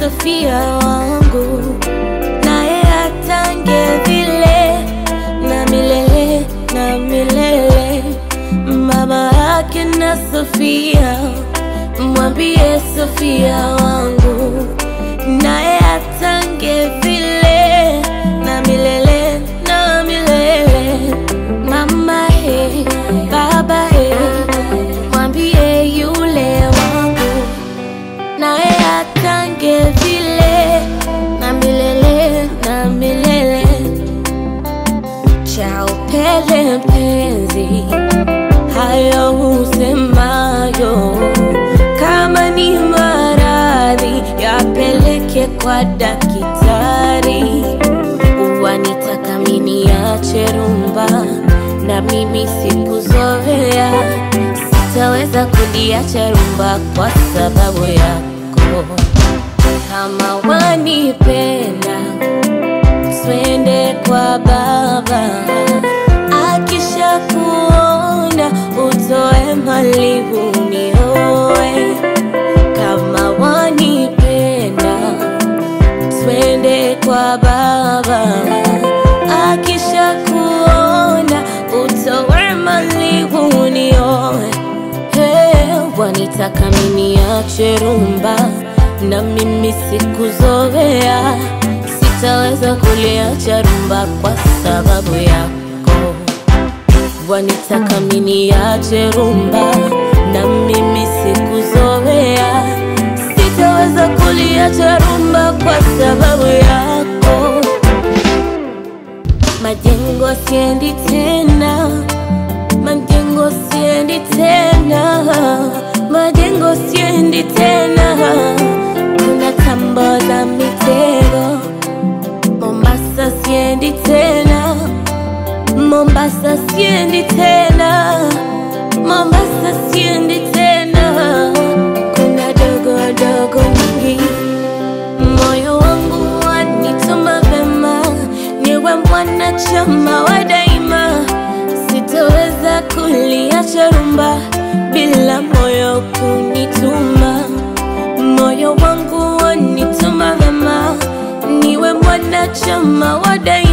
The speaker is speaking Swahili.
Sofia wangu, naye atange vile na milele na milele. Mama yake na Sofia, mwambie Sofia wangu, naye atange vile na milele na milele. Mama he, baba he, mwambie yule wangu naye atange vile na milele na milele. Cha upele mpenzi, hayo husemayo, kama ni maradhi yapeleke kwa daktari. Wanitaka mimi niache rumba, na mimi sikuzoea, sitaweza kuliacha rumba kwa sababu yako. Kama wanipenda, twende kwa baba, akisha kuona utoe mali unioe. Kama wanipenda, twende kwa baba, akisha kuona utoe mali unioe. Hey, wanitaka mimi niache rumba na mimi sikuzoea, sitaweza kuliacha rumba kwa sababu yako. Wanitaka mimi niache rumba na mimi sikuzoea, sitaweza kuliacha rumba kwa sababu yako. Majengo siendi tena, majengo siendi tena, majengo siendi tena. Kuna tambo za mitego, Mombasa siendi tena, Mombasa siendi tena, Mombasa siendi tena. Kuna dogo dogo nyingi moyo wangu wanituma vema, niwe mwanachama wa daima. Sitoweza kuliacha rumba bila moyo kunituma. Moyo wangu wanituma vema, niwe mwanachama wa daima.